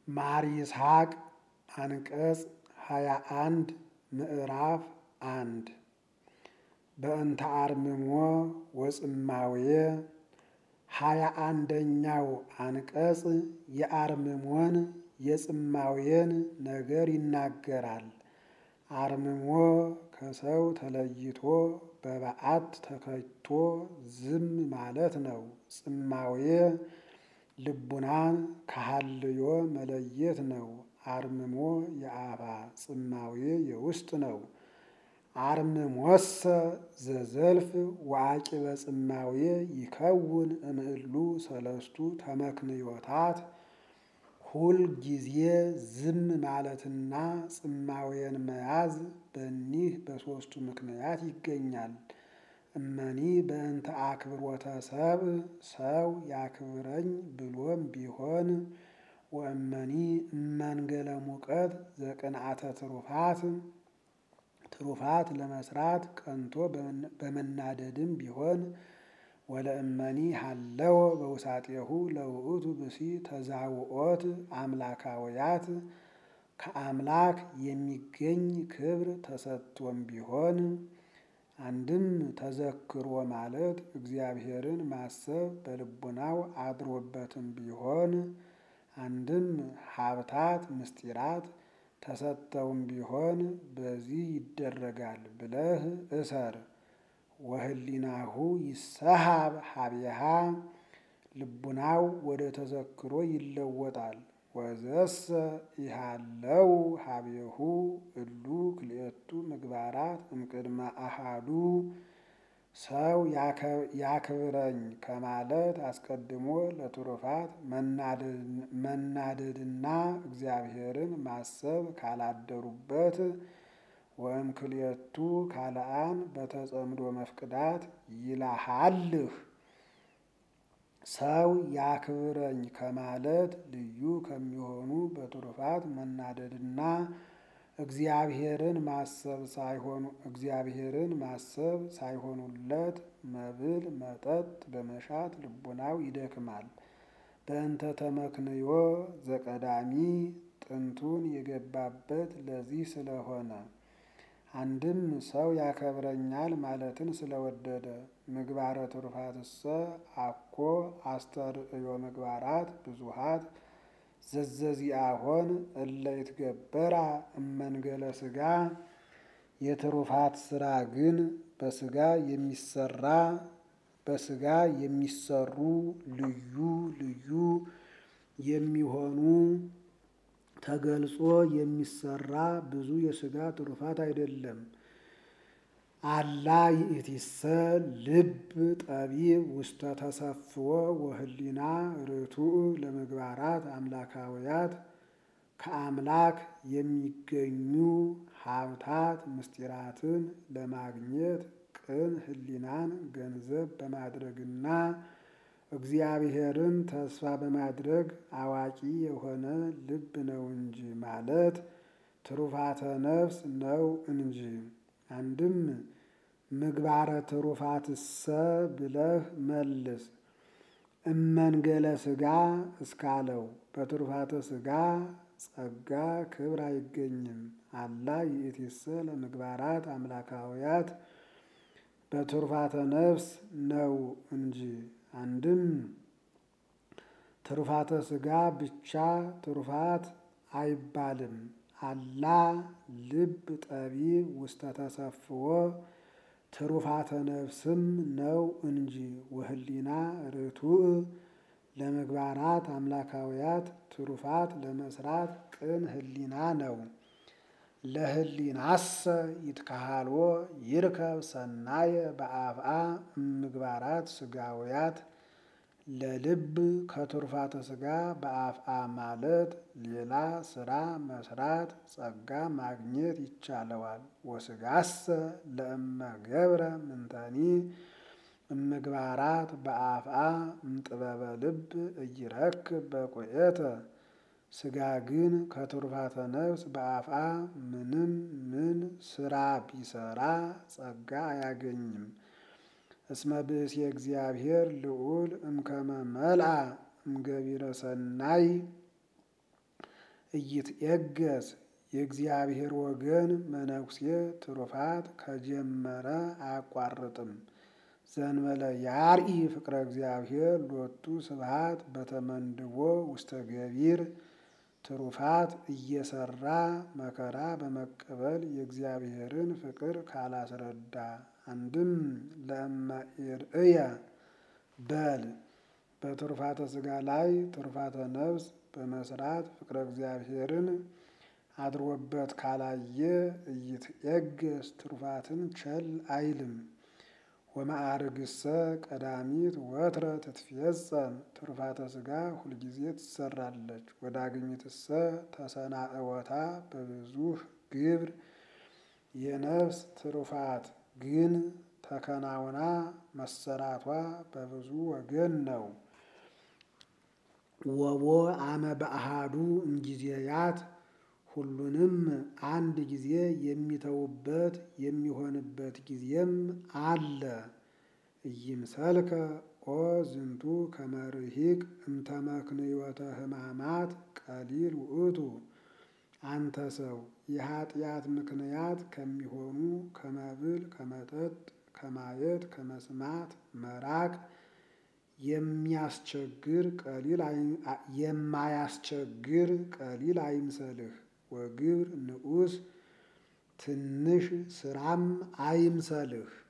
ማር ይስሐቅ አንቀጽ ሃያ አንድ ምዕራፍ አንድ በእንተ አርምሞ ወጽማዌ ሃያ አንደኛው አንቀጽ የአርምሞን የጽማዌን ነገር ይናገራል። አርምሞ ከሰው ተለይቶ በበዓት ተከቶ ዝም ማለት ነው። ጽማዌ ልቡናን ከሀልዮ መለየት ነው። አርምሞ የአፋ ጽማዌ የውስጥ ነው። አርምሞሰ ዘዘልፍ ወአቂበ ጽማዌ ይከውን እምእሉ ሰለስቱ ተመክንዮታት ሁል ጊዜ ዝም ማለትና ጽማዌን መያዝ በኒህ በሦስቱ ምክንያት ይገኛል። እመኒ በእንተ አክብሮተ ሰብእ ሰው ያክብረኝ ብሎም ቢሆን ወእመኒ እመንገለ ሙቀት ዘቅንዓተ ትሩፋት ትሩፋት ለመስራት ቀንቶ በመናደድም ቢሆን ወለእመኒ ሀለወ በውሳጤሁ ለውእቱ ብሲ ተዛውኦት አምላካውያት ከአምላክ የሚገኝ ክብር ተሰጥቶም ቢሆን አንድም ተዘክሮ ማለት እግዚአብሔርን ማሰብ በልቡናው አድሮበትም ቢሆን አንድም ሀብታት ምስጢራት ተሰጠውም ቢሆን በዚህ ይደረጋል ብለህ እሰር። ወህሊናሁ ይሰሃብ ሀቤሃ ልቡናው ወደ ተዘክሮ ይለወጣል። ወዘሰ ይሃለው ሀቤሁ እሉ ክልኤቱ ምግባራት እምቅድመ አሃዱ ሰው ያክብረኝ ከማለት አስቀድሞ ለትሩፋት መናደድና እግዚአብሔርን ማሰብ ካላደሩበት ወእም ክልኤቱ ካልአን በተጸምዶ መፍቅዳት ይላሃልህ ሰው ያክብረኝ ከማለት ልዩ ከሚሆኑ በትሩፋት መናደድና እግዚአብሔርን ማሰብ ሳይሆኑ እግዚአብሔርን ማሰብ ሳይሆኑለት መብል መጠጥ በመሻት ልቡናው ይደክማል። በእንተ ተመክንዮ ዘቀዳሚ ጥንቱን የገባበት ለዚህ ስለሆነ አንድም ሰው ያከብረኛል ማለትን ስለወደደ ምግባረ ትሩፋትሰ አኮ አስተርእዮ ምግባራት ብዙሃት ዘዘዚአሆን እለ ይትገበራ እመንገለ ስጋ የትሩፋት ስራ ግን በስጋ የሚሰራ በስጋ የሚሰሩ ልዩ ልዩ የሚሆኑ ተገልጾ የሚሰራ ብዙ የስጋ ትሩፋት አይደለም። አላ ይእቲሰ ልብ ጠቢብ ውስተ ተሰፍዎ ወህሊና ርቱዕ ለምግባራት አምላካውያት ከአምላክ የሚገኙ ሀብታት ምስጢራትን ለማግኘት ቅን ህሊናን ገንዘብ በማድረግና እግዚአብሔርን ተስፋ በማድረግ አዋቂ የሆነ ልብ ነው እንጂ ማለት ትሩፋተ ነፍስ ነው እንጂ። አንድም ምግባረ ትሩፋትሰ ብለህ መልስ። እመንገለ ስጋ እስካለው በትሩፋተ ስጋ ጸጋ ክብር አይገኝም። አላ ይእቲሰ ለምግባራት አምላካውያት በትሩፋተ ነፍስ ነው እንጂ። አንድም ትሩፋተ ስጋ ብቻ ትሩፋት አይባልም። አላ ልብ ጠቢብ ውስተ ተሰፍዎ ትሩፋተ ነፍስም ነው እንጂ። ወህሊና ርቱዕ ለምግባራት አምላካውያት ትሩፋት ለመስራት ቅን ህሊና ነው። ለህሊናሰ ይትካሃልዎ ይርከብ ሰናየ በአፍአ እምግባራት ስጋውያት ለልብ ከትሩፋተ ስጋ በአፍአ ማለት ሌላ ስራ መስራት ጸጋ ማግኘት ይቻለዋል። ወስጋሰ ለእመ ገብረ ምንተኒ እምግባራት በአፍአ እምጥበበ ልብ እይረክብ በቁኤተ ስጋ ግን ከትሩፋተ ነፍስ በአፍአ ምንም ምን ስራ ቢሰራ ጸጋ አያገኝም። እስመ ብእሲ እግዚአብሔር ልዑል እምከመ መልአ እምገቢረ ሰናይ እይትኤገስ የእግዚአብሔር ወገን መነኩሴ ትሩፋት ከጀመረ አያቋርጥም። ዘንበለ ያርኢ ፍቅረ እግዚአብሔር ሎቱ ስብሐት በተመንድቦ ውስተ ገቢር ትሩፋት እየሰራ መከራ በመቀበል የእግዚአብሔርን ፍቅር ካላስረዳ አንድም ለእመ በል በትሩፋተ ሥጋ ላይ ትሩፋተ ነፍስ በመስራት ፍቅረ እግዚአብሔርን አድሮበት ካላየ እይትኤገስ ትሩፋትን ቸል አይልም። ወማዕርግሰ ቀዳሚት ወትረ ትትፌጸም ትሩፋተ ሥጋ ሁልጊዜ ትሰራለች። ወዳግሚትሰ ተሰናእወታ በብዙህ ግብር የነፍስ ትሩፋት ግን ተከናውና መሰራቷ በብዙ ወገን ነው። ወቦ አመ በአሃዱ እምጊዜያት ሁሉንም አንድ ጊዜ የሚተውበት የሚሆንበት ጊዜም አለ። ኢይምሰልከ ኦ ዝንቱ ከመርሂቅ እምተመክንዮተ ሕማማት ቀሊል ውእቱ። አንተ ሰው የኃጢአት ምክንያት ከሚሆኑ ከመብል፣ ከመጠጥ፣ ከማየት፣ ከመስማት መራቅ የሚያስቸግር ቀሊል የማያስቸግር ቀሊል አይምሰልህ። ወግብር ንዑስ ትንሽ ስራም አይምሰልህ።